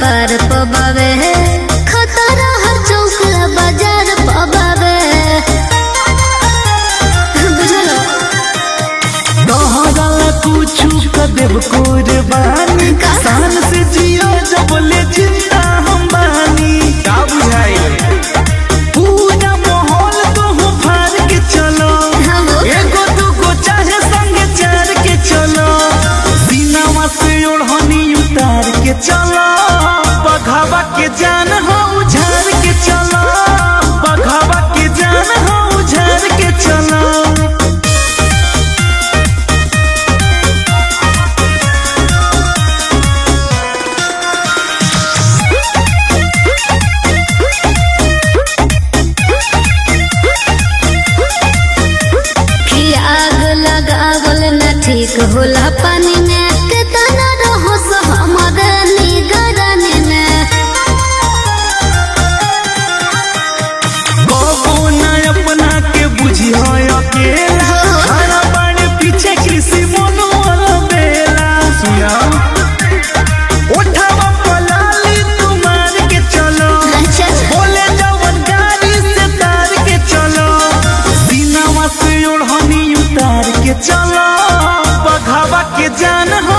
कपार पबावे खतरा हर चौक बाजार पबावे बुझलो तोहरा कुछ कर देव कुर्बानी का? शान से जियो जब ले जिंदा हम बानी का बुझाई पूरा माहौल तो हो फार के चलो हाँ वो। एगो दूगो चाहे संगे चार के चलो सीनावा से ओढ़नी उतार के चलो बघावा के जान हो उझार के चलो बघावा के जान हो उझार के चलो कि आग लगावल न ठीक होला पानी में कितना रहो सो हमारे निगरानी में कबो न अपना के बुझियो अकेला हरा बाड़े पीछे किसी मनोर बेला सुना उठावा पलाली तुम्हार के चलो अच्छा अच्छा बोले जवन गाड़ी से तार के चलो सीनावा से ओढ़नी उतार के चलो बघावा के जान हो